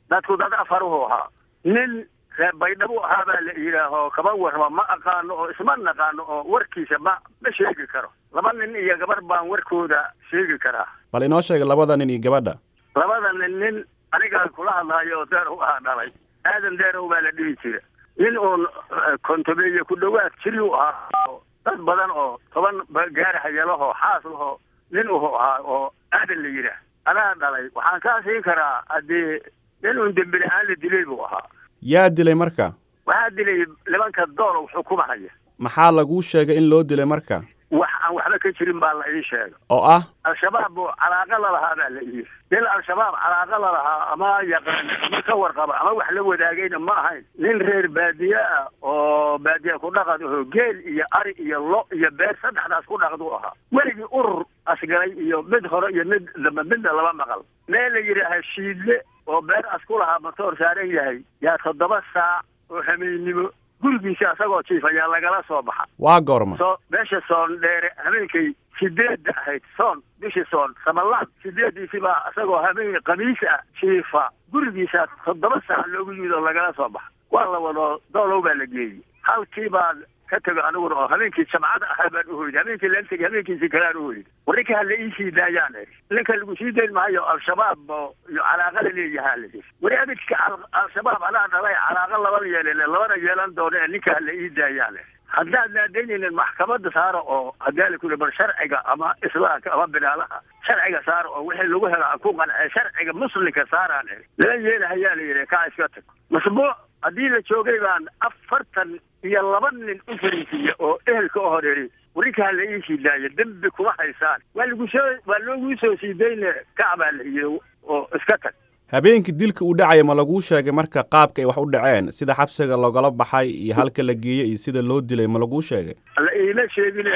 dadku dad afaruhu ahaa nin reer baydhabo ahaa baa la yidhaaho kaba warrama ma aqaano oo isma naqaano oo warkiisa ma ma sheegi karo laba nin iyo gabar baan warkooda sheegi karaa bal inoo sheega labada nin iyo gabadha labada nin nin anigaan kula hadlaayo oo deerow ahaa dhalay aadan deerow baa la dhihi jira nin uun kontobeeye ku dhowaad jiri u ahaa oo dad badan oo toban gaarahayo lahoo xaas lahoo nin uhu ahaa oo aadan la yidhaah anaa dhalay waxaan kaa siin karaa haddii nin uun dembi la-aan la dilay buu ahaa yaa dilay marka waxaa dilay nimanka doolow xukumahaya maxaa laguu sheegay in loo dilay marka wax aan waxba ka jirin baa la ii sheegay oo ah al-shabaab buu calaaqa lalahaa baa la yidhi nin al-shabaab calaaqa lalahaa ama yaqaana ama ka warqaba ama wax la wadaagayna ma ahayn nin reer baadiye ah oo baadiye ku dhaqad aho geel iyo ari iyo lo iyo beer saddexdaas ku dhaqdu ahaa weligii urur asgalay iyo mid hore iyo mid dambe midna laba maqal meel la yidhaaha shiidle oo beer as ku lahaa matoor saaran yahay yaa toddoba saac oo hameennimo gurigiisa asagoo jiif ayaa lagala soo baxa waa goorma soo meesha soon dheere habeenkay sideedda ahayd soon bishii soon samalaan sideediisi baa isagoo habeen khamiis ah jiifa gurigiisa toddoba saac loogu yimid oo lagala soo baxa waa la wado doolow baa la geeyey halkii baan ka tego aniguna oo habeenkii jamcada ahaa baan uhoyday habeenkii laan tegay habeenkiisi kalaan uhoyday warninka hala ii sii daayaan eri ninka lagu sii dayn maayo al-shabaab oo iyo calaaqa la leeyahaa la yidhi wari abidka al-shabaab anaa dhalay calaaqa labana yeelele labana yeelan doono ee ninka hala ii daayaan eri haddaad naadaynaynin maxkamadda saara oo hadaa la kuli bar sharciga ama islaamka ama binaalaha sharciga saara oo wixii lagu helo aan ku qancee sharciga muslimka saaraan eri lala yeelahayaa la yidhi kaa iska tag masbuuc haddii la joogay baan afartan iyo laba nin u fariisiiya oo ehelka u horeeri warinkaa la ii sii daaya dembi kuma haysaan waa lagu soo waa looguu soo sii dayne kacbaa la yidhi oo iska tag habeenkii dilka uu dhacaya ma laguu sheegay marka qaabka ay wax u dhaceen sida xabsiga loogala baxay iyo halka la geeyey iyo sida loo dilay ma laguu sheegay la iima sheegine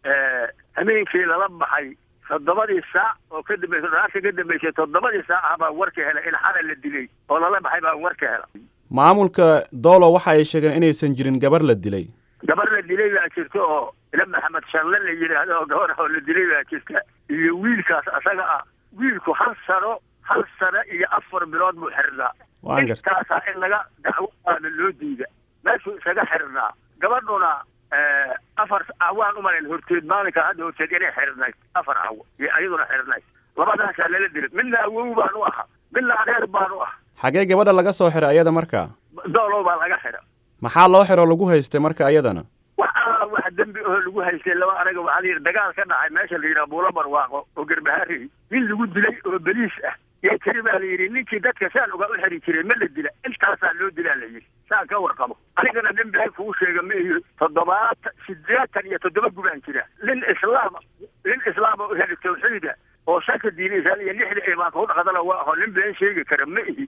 habeenkii lala baxay toddobadii saac oo ka dambaysa dhaarka ka dambaysay toddobadii saac ah baan warka helay in xala la dilay oo lala baxay baan warka hela maamulka doolo waxa ay sheegeen inaysan jirin gabar la dilay gabar la dilay baa jirta oo ila maxamed shanle la yidhaahdo oo gabar oo la dilay baa jirta iyo wiilkaas asaga ah wiilku hal sano hal sano iyo afar bilood buu xirnaa waan garta intaasaa in laga dacwoaana loo diida meeshuu isaga xirnaa gabadhuna afar cawaan umalayn horteed maalinka hadda horteed inay xirnayd afar cawo iyo ayaduna xirnayd labadaasaa lala dilay midna awow baan u ahaa midna adeer baan u ah xagee gabadha laga soo xiray ayada marka doolow baa laga xira maxaa loo xiro lagu haystay marka ayadana wax alla wax dembi oo lagu haystay laba anaga waxaa la yidhi dagaal ka dhacay meesha la yidhaha buulo barwaaqo oo garbahaari nin lagu dilay oo beliis ah yaa tiri baa la yidhi ninkii dadka saan uga u xiri jiray ma la dila intaasaa loo dilaa la yidhi saan ka warqabo anigana dembi hay kugu sheega ma iyo toddobaatan sideetan iyo toddoba gubaan jira nin islaam nin islaama u heli tawxiida oo shaka diinaysan iyo lixda imaanka u dhaqdana waa aho nin been sheegi kara ma ihi